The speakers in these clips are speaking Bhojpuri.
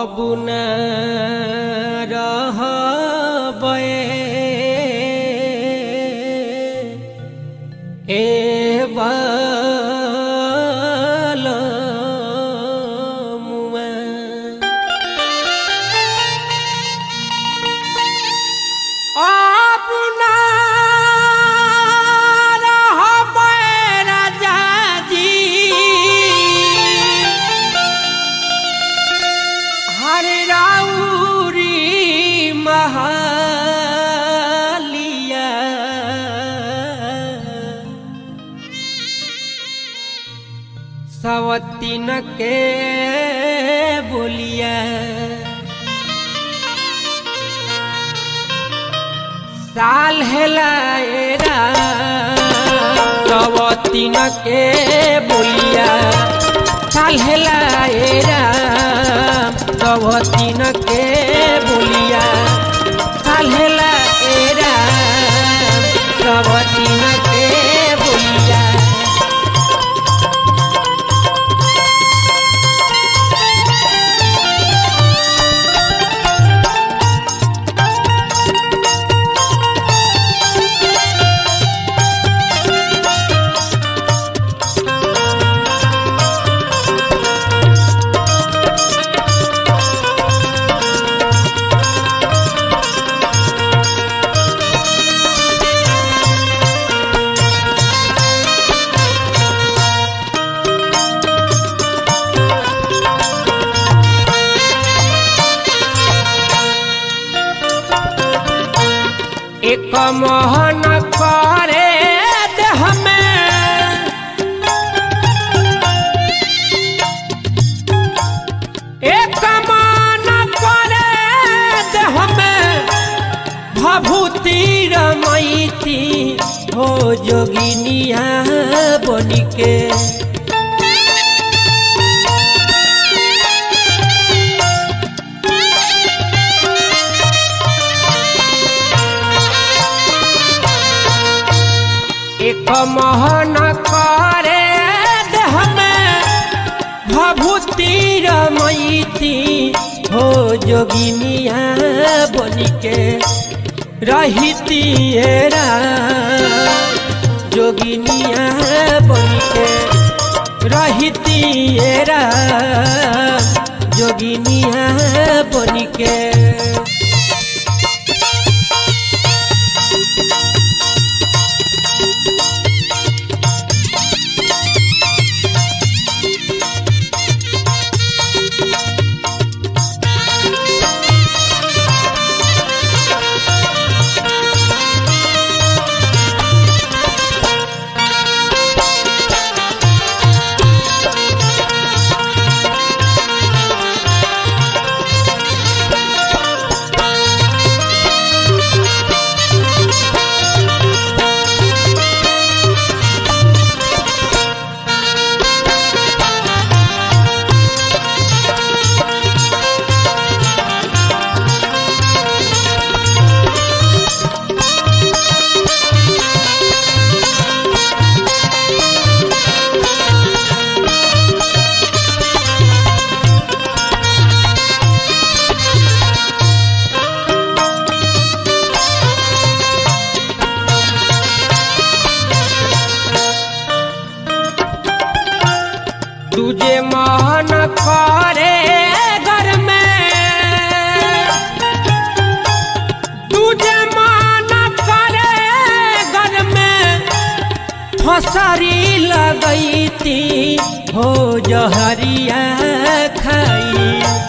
अब न रहबै ए बालमुआ अब न रहबै राजा जी हरे राउरी महालिया सवतीन के बोलिया साल हेलाएरा सवतीन के बोलिया साल हेलाएरा सवतीन के बोलिया साल हेलाएरा सवतीन के बोलिया एक मोहन करे देह में एक मन करे देह में भभूति रमैती हो जोगिनिया बनिके एक मोहन करे देह में भभूति रमैती हो जोगिनिया बनिके रहिती हेरा जोगिनिया बनिके रहिती हेरा जोगिनिया बनिके तुझे मोहन करे घर में तुझे मन करे घर में फसरी लगैती हो जहरिया खाई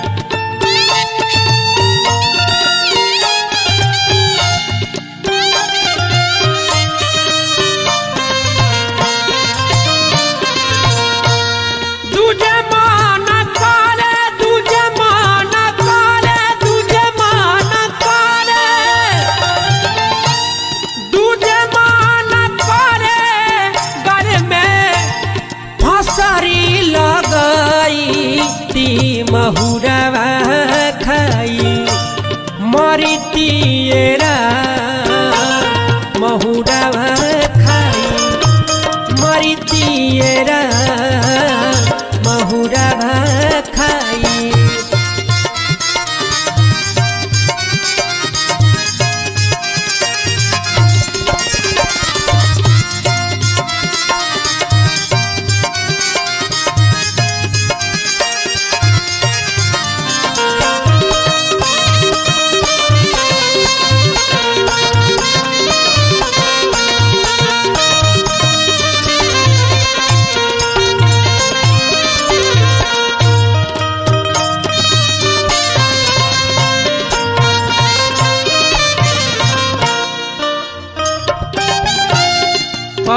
तुझे मान करे तुझे मान करे तुझे मान करे तुझे मान करे घर में फसरी लगई ती महुरवा खाई मरिती महुरवा खाई मरितिएरा महुरा खाई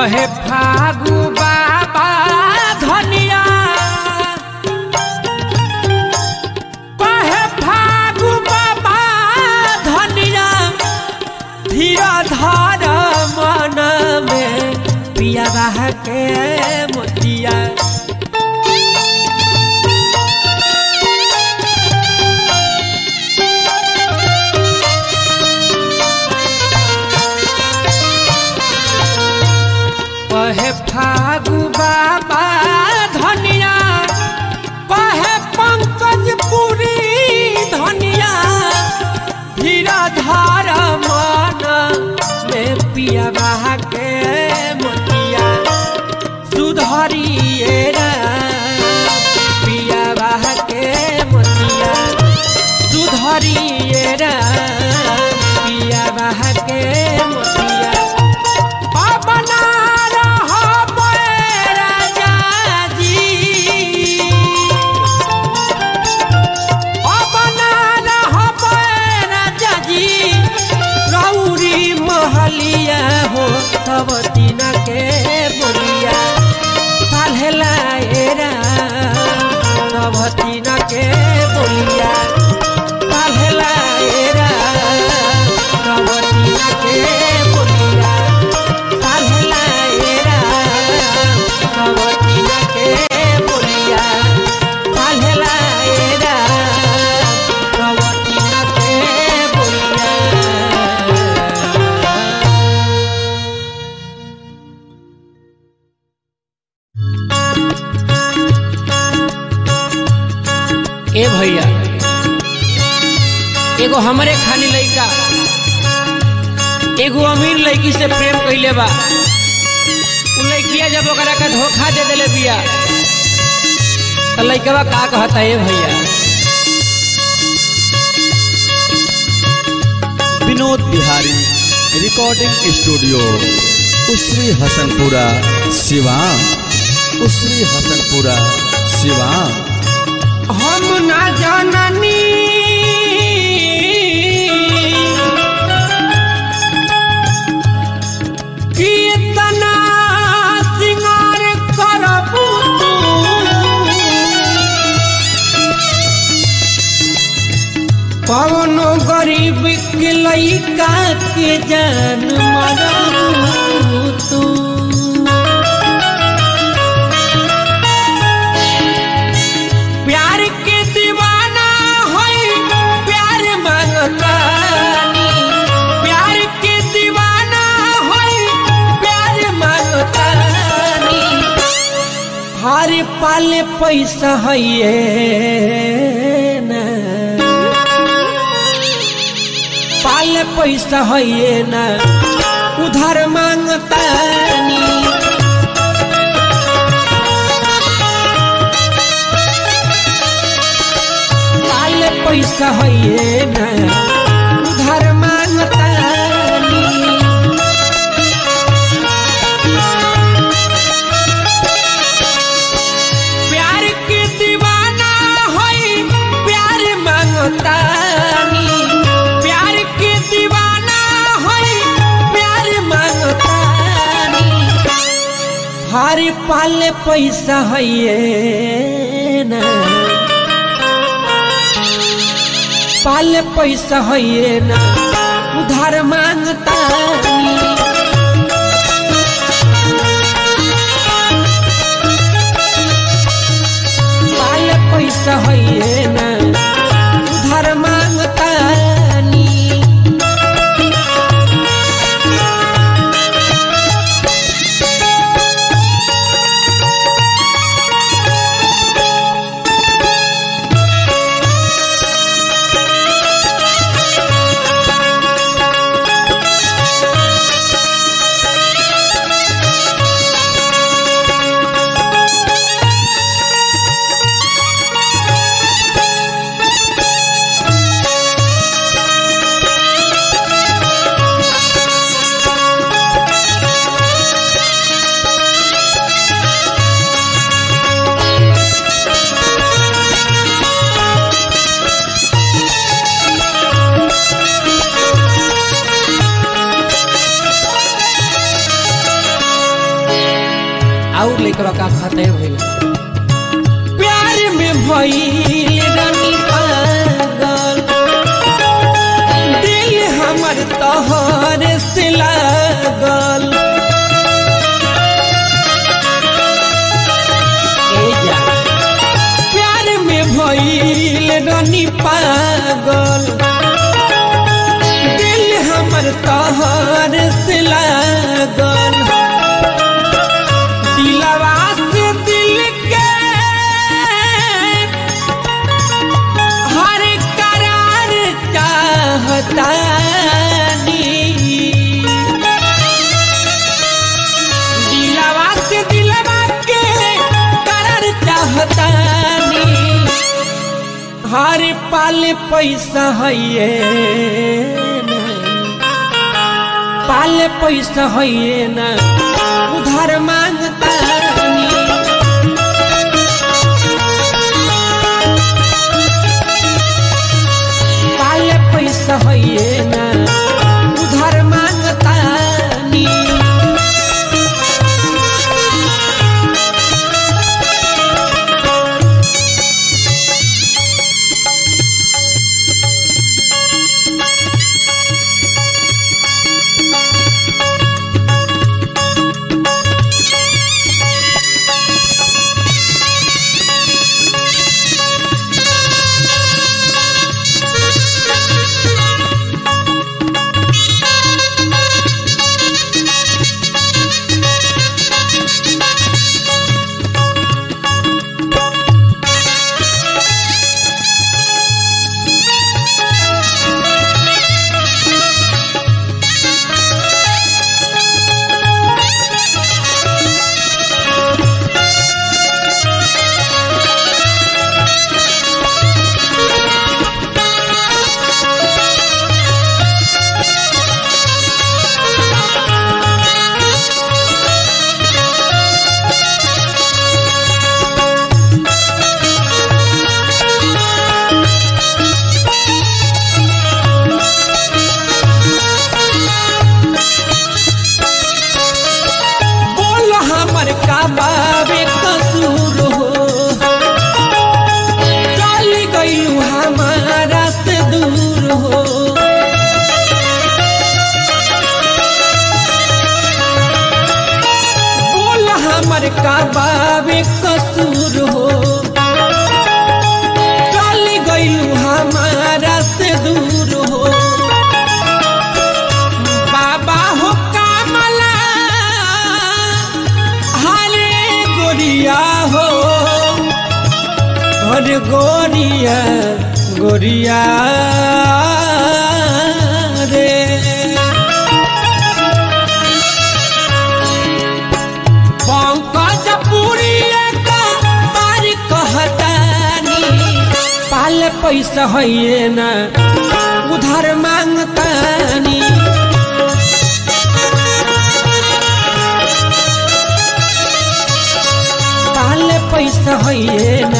कहे फागु बाबा धनिया कहे फागु बाबा धनिया धीरा धार मन में पिया रह के मोतिया कहे फागु बाबा धनिया कहे पंकज पुरी धनिया धीरा धार मन में पिया बहा के मोतिया सुधरिए राम, पिया बहा के मोतिया सुधरिए राम, पिया बहा के मोतिया अपना रहबै राजा जी अपना रहबै राजा जी रौरी महलिया हो सब दिन के बोलिया काल्हेला एरा सब दिन के बोलिया काल्हेला एरा सब दिन के बोलिया काल्हेला एरा सब दिन के बोलिया काल्हेला एरा सब दिन के बोलिया ए भैया एगो हमरे खाली लइका एगो अमीर लड़की से प्रेम कइले बा उ लड़किया जब ओकरा का धोखा दे देले बिया तो लइकवा का कहता ए भैया विनोद बिहारी रिकॉर्डिंग स्टूडियो उसरी हसनपुरा सिवान उसरी हसनपुरा सिवान हम ना जाननी कि इतना सिंगार करबू तू कौनो गरीब के लइका के जान मरबू तू प्यार के दीवाना होई प्यार मांगतानी प्यार के दीवाना होई प्यार मांगतानी हर पाल पैसा है ना पाल पैसा है ना उधार मांगतानी पाल पैसा है ना उधार मांगतानी प्यार के दीवाना होई प्यार मांगतानी प्यार के दीवाना होई प्यार मांगतानी हर पाल पैसा है ना पाल पैसा है ना उधार मांगतानी पाल पैसा है ना उधार मांगतानी लइकवा का खते भइला प्यार में भइल रानी पागल दिल हमर तोहर से लागल ए जा प्यार में भइल रानी पागल दिल हमर तोहर से लागल दिलवा से दिल के हर करार चाहतानी दिलवा से दिलवा के करार चाहतानी हर पाल पैसा है पाल पैसा है ना उधार मांगता पाल पैसा है ना उधार मांगता बोल हमर का बाबे कसूर हो चल गईलू हमारा से दूर हो बोल हमर का बाबे कसूर हो चल गईलू हमारा से दूर हो बाबा हो कामला हरे गोरिया हो हरे गोरिया गोरिया रे पंकज पुरिया का पार कहतानी पाल पैसा है ना उधार मांगतानी पाल पैसा है